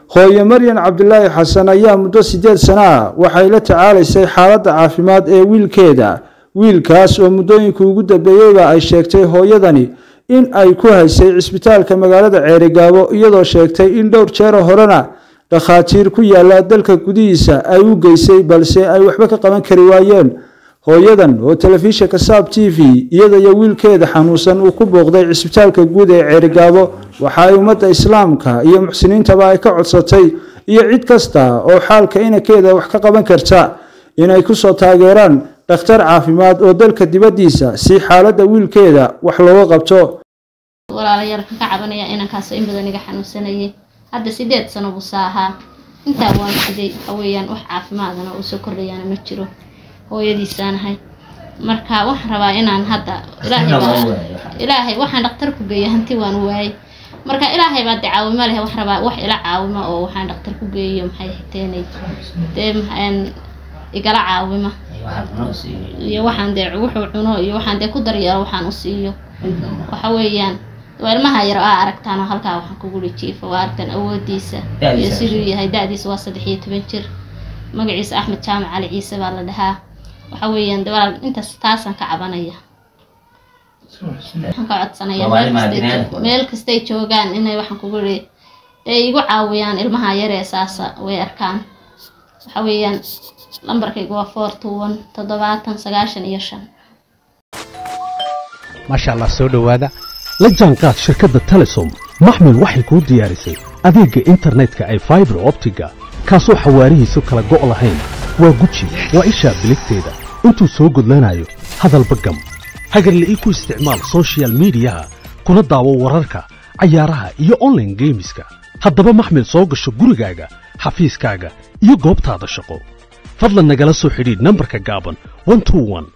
hooye maryan cabdilaahi xasan ayaa muddo siddeed sano ah waxay la tacaalaysay xaaladda caafimaad ee wiilkeeda wiilkaas oo muddooyinka ugu dambeeyeyba ay sheegtay hooyadani in ay ku haysay cisbitaalka magaalada ceerigaabo iyadoo sheegtay in dhowr jeero horena dhakhaatiir ku yaala dalka gudihiisa ay u geysay balse ay waxba ka qaban kari waayeen hooyadan oo telefishinka saab t v iyada iyo wiilkeeda xanuunsan uu ku booqday cisbitaalka guud ee ceerigaabo waxa ay ummadda islaamka iyo muxsiniintaba ay ka codsatay iyo cid kasta oo xaalka inankeeda wax ka qaban karta inay kusoo taageeraan dhakhtar caafimaad oo dalka dibaddiisa si xaaladda wiilkeeda wax looga qabto walaalayaal kan ka cabanaya inankaasoo in badan iga xanuunsanayay hadda sideed sano buu saahaa intaa waan siday waxaweeyaan wax caafimaadana uu soo kordhayaana ma jiro hooyadiisaanahay marka waxaan rabaa inaan hadda ilaahay waxaan dhaktar ku geeyay hanti waan waayay marka ilaahay baa de caawimo leh wax rabaa wax ila caawimo oo waxaan dhaktar ku geeyo maxay xiteenay dee igala caawima iyo waxaan dee wuxuu cuno iyo waxaan dee ku daryeelo waxaan u siiyo waxa weeyaan waa ilmaha yar aa aragtaan oo halkaa waxaan kugu jiifa waa aragtaan awoodiisa iyo siduu yahay da-diisa waa saddex iyo toban jir magaciisa axmed jaamac cali ciise baa la dhahaa waxa weeyaan de walaal intaas taasaan ka cabanaya waxaan ka codsanaya meel kastay joogaan inay waxaan kugu ri dee igu caawiyaan ilmaha yaree saasa way arkaan waxa weeyaan lambarkaygu waa four two one toddobaatan sagaashan iyo shan maasha allah soo dhowaada la jaanqaad shirkadda telesom maxmil waxay kuu diyaarisay adeegga internetka ay faibar optiga kaasoo xawaarihiisu kala go' lahayn waa guji waa ishaa biligteeda intuu soo gudlanayo hadalba gam hagarla ii ku isticmaal sochial midiyaha kuna daawo wararka cayaaraha iyo onlaine geemiska haddaba maxmil soo gasho gurigaaga xafiiskaaga iyo goobtaada shaqo fadlan nagala soo xidhiidh nambarka gaaban